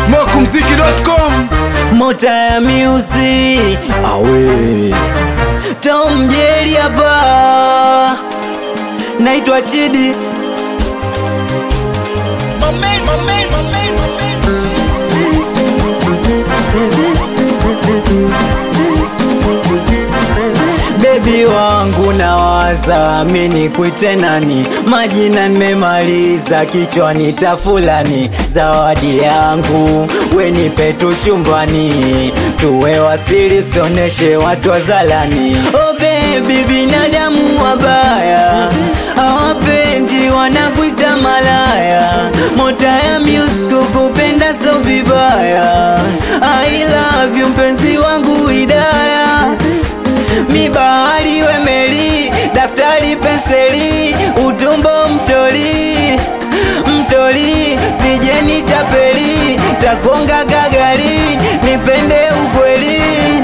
smokumziki.com Mota ya music awe Tom Jerry hapa naitwa Chidi Bebi wangu nawaza mini kuite nani, majina nimemaliza kichwani tafulani, zawadi yangu wenipe tu chumbani, tuwe wasili sioneshe watu wazalani. Oh baby, binadamu wabaya hawapendi, wanakuita malaya, mota ya music kupenda so vibaya. I love you mpenzi wangu Hidaya mi bahari we meli, daftari penseli, utumbo mtoli mtoli, sije nitapeli, takonga gagari, nipende ukweli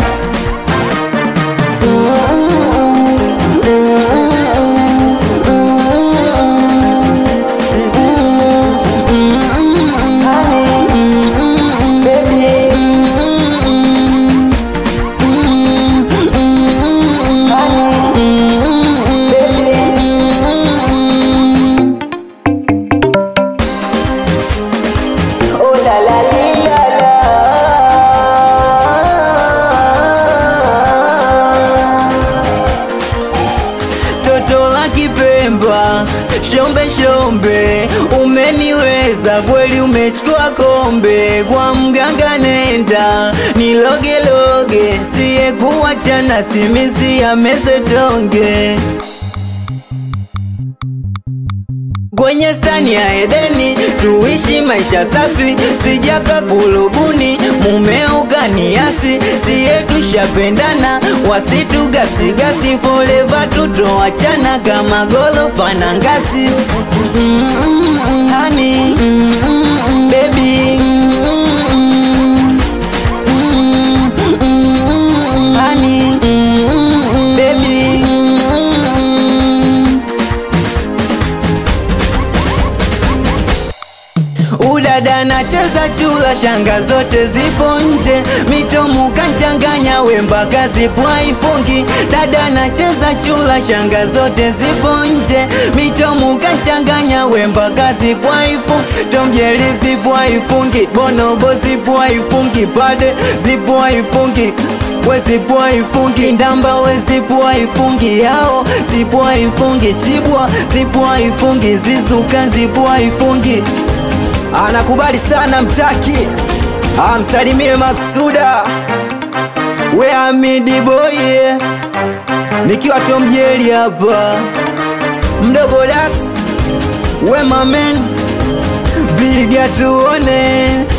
Oh la la li la la. Toto la Kipemba, shombe shombe, umeniweza kweli, umechukua kombe kwa mganga, nenda nilogeloge, siye kuwachana, simisi ya mesetonge kwenye stani ya Edeni tuishi maisha safi, sijaka kulubuni mume ukaniasi, siye tushapendana, wasitugasigasi forever, tutoachana kama gorofa na ngasi. Mm-mm, honey, mm-mm, baby. Mm-mm, honey, mm-mm, baby. Mm-mm. Udada nacheza chula, shanga zote zipo nje, mitomu kanchanganya, we mpaka zipo haifungi. Dada nacheza chula, shanga zote zipo nje, mitomu kanchanganya, we mpaka zipo haifungi. Tomjeri zipo haifungi, bonobo zipo haifungi, pade zipo haifungi we zipo haifungi, ndamba we zipo haifungi, yao zipo haifungi, chibwa zipo haifungi, zizuka zipo haifungi anakubali sana mtaki amsalimie Maksuda we amidi boy nikiwa Tom Jerry hapa mdogo Dax we mamen biga tuone